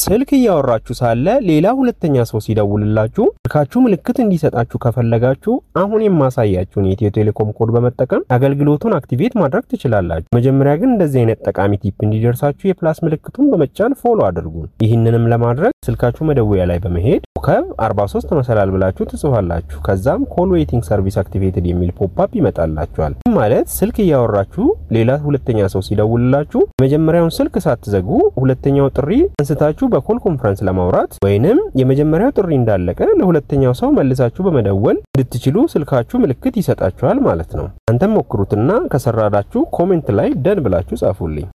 ስልክ እያወራችሁ ሳለ ሌላ ሁለተኛ ሰው ሲደውልላችሁ ስልካችሁ ምልክት እንዲሰጣችሁ ከፈለጋችሁ አሁን የማሳያችሁን የኢትዮ ቴሌኮም ኮድ በመጠቀም አገልግሎቱን አክቲቬት ማድረግ ትችላላችሁ። መጀመሪያ ግን እንደዚህ አይነት ጠቃሚ ቲፕ እንዲደርሳችሁ የፕላስ ምልክቱን በመጫን ፎሎ አድርጉ። ይህንንም ለማድረግ ስልካችሁ መደወያ ላይ በመሄድ ኮከብ 43 መሰላል ብላችሁ ትጽፋላችሁ። ከዛም ኮል ዌይቲንግ ሰርቪስ አክቲቬትድ የሚል ፖፕአፕ ይመጣላችኋል። ማለት ስልክ እያወራችሁ ሌላ ሁለተኛ ሰው ሲደውልላችሁ የመጀመሪያውን ስልክ ሳትዘጉ ሁለተኛው ጥሪ አንስታችሁ በኮል ኮንፈረንስ ለማውራት ወይንም የመጀመሪያው ጥሪ እንዳለቀ ለሁለተኛው ሰው መልሳችሁ በመደወል እንድትችሉ ስልካችሁ ምልክት ይሰጣችኋል ማለት ነው። አንተም ሞክሩትና ከሰራዳችሁ ኮሜንት ላይ ደን ብላችሁ ጻፉልኝ።